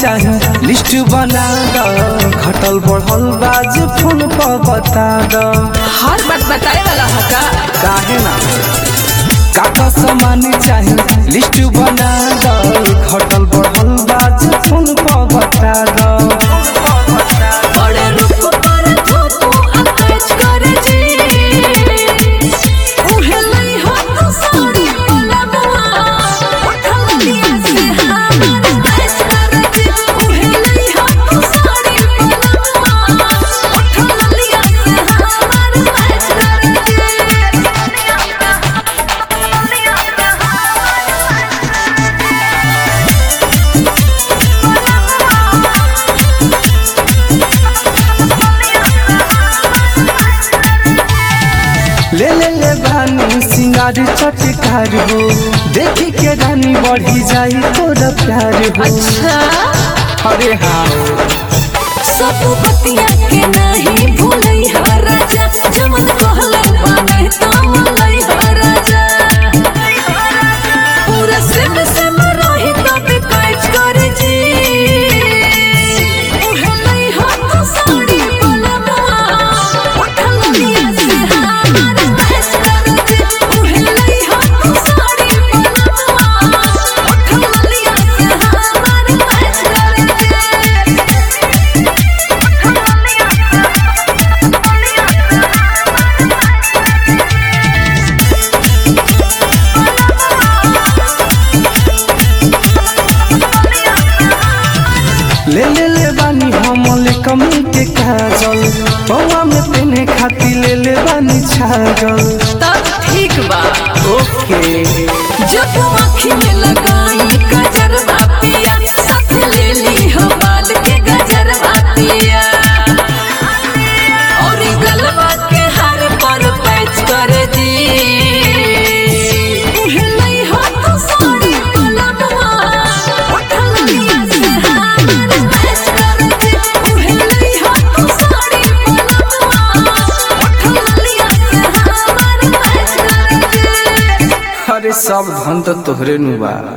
चाही लिस्ट बना द घटल बढ़ल बाज फोन पर बता द हर बात बताए वाला होगा काहे ना काका सामान चाही लिस्ट बना द घटल बढ़ल बाज फोन पर बता द बड़े रूप पर थोपो अटैच करे जी उहे लई हो तो साड़ी वाला बुआ उठल लिया से हमार देश करे जी उहे लई हो तो साड़ी वाला बुआ उठल लिया से हमार देश करे ले ले ले बानी सिंगार चटकार हो देखी के रानी बढ़ी जाई तोरा प्यार हो अच्छा अरे हाँ सब बतिया के नहीं भूलई हा राजा जमन कहले बाने तमलई हा राजा पूरा सिम सिम रही तब कैच कर जी उहे लई हा तो साड़ी पलवा उठल लिया से हमार देश कर जी उहे लई हा तो साड़ी पलवा उठल लिया से हमार देश कर जी ले ले ले बानी हम ले कमी के काजल पौवा में पहने खाती ले ले बानी छागल तब ठीक बा ओके जब आँखी में लगाई गजरवा पिया साथ ले ली हो बाल के गजरवा पिया और ई गलवा के हार पर पैच कर दी उहे लई हो तो साड़ी पलवा उठल लिया से हमार पैच कर दी उहे लई हो तो साड़ी पलवा उठल लिया से हमार पैच कर दी अरे सब धन तो तोहरे नु बा